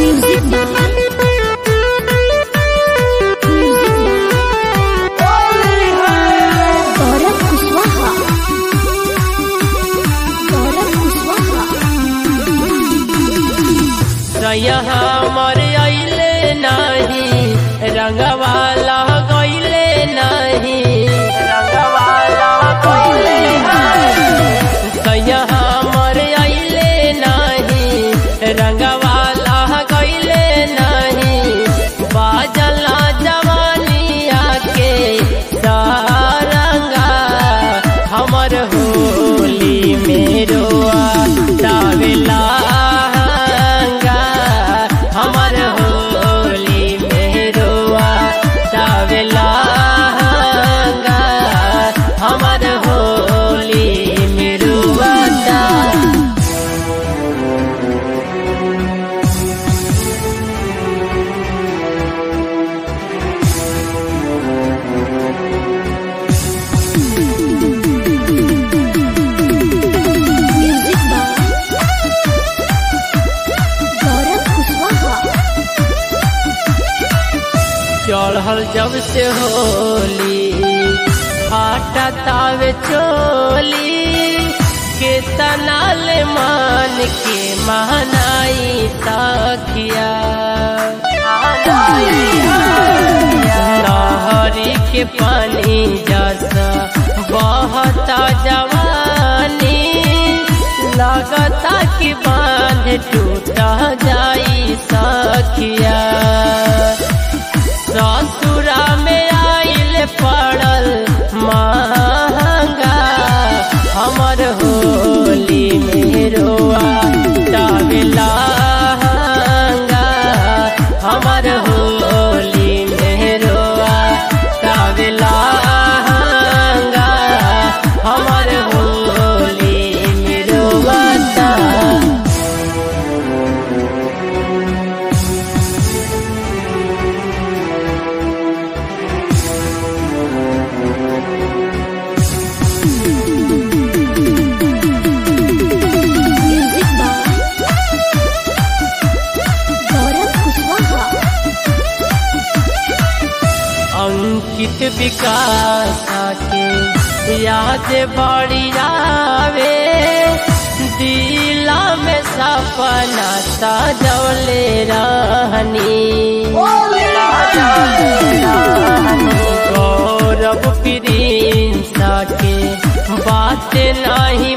Music by Music by Gaurav Kushwaha Gaurav Kushwaha सैया हमर अइले नाही रंगवाला गइले नाही रंगवाला गइले नाही सैया हमर अइले नाही रंगवाला गइले नाही बाजला जवानिया के सारंगा हमर होली मेरो दावेला हमर होली मेरो दावेला हमर होली मेरो दा Music by Gaurav Kushwaha चढ़ल जब से होली फाटा तावे चोली के तनाल मान के महनाई तकिया नहरी के पानी जैसा बहता जवानी लगता कि बांध टूटा जाई सखिया ससुरा में आइल पड़ल महंगा हमर होली मेरो टावेला हमर होली मेरो टावेला हमर होली मेरो दा Music by Gaurav Kushwaha Ankit विकास के याद बड़ी आवे दिला में सपना सजौले रहनी गौरव प्रिंस के बात नहीं